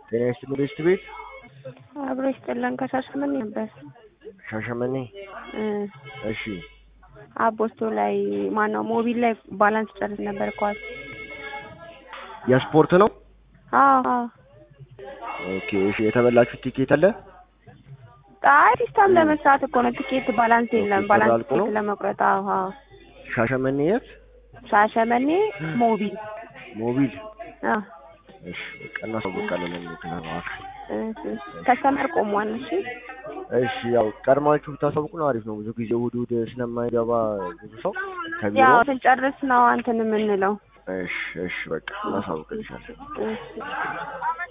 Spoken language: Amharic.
ጤና ይስጥልኝ ቤስት ቤት አብሮ ይስጥልን ከሻሸመኔ ነበር ሻሸመኔ እ እሺ አቦስቶ ላይ ማነው ሞቢል ላይ ባላንስ ጨርስ ነበር ኳስ የስፖርት ነው አዎ አዎ ኦኬ እሺ የተበላችሁ ቲኬት አለ አይ ሲስተም ለመስራት እኮ ነው ቲኬት ባላንስ የለም ኦኬ፣ ባላንስ ተላልቆ ነው? ቲኬት ለመቁረጥ አዎ አዎ ሻሸመኔ የት ሻሸመኔ ሞቢል ሞቢል አዎ እሺ በቃ እናሳውቃለን ለሚከናዋክ እሺ ከስተመር ቆሟል እሺ እሺ ያው ቀድማችሁ ብታሳውቁ ነው አሪፍ ነው ብዙ ጊዜ እሑድ እሑድ ስለማይገባ ብዙ ሰው ከቢሮ ያው ስንጨርስ ነው አንተን የምንለው እሺ እሺ በቃ እናሳውቅልሻለን እሺ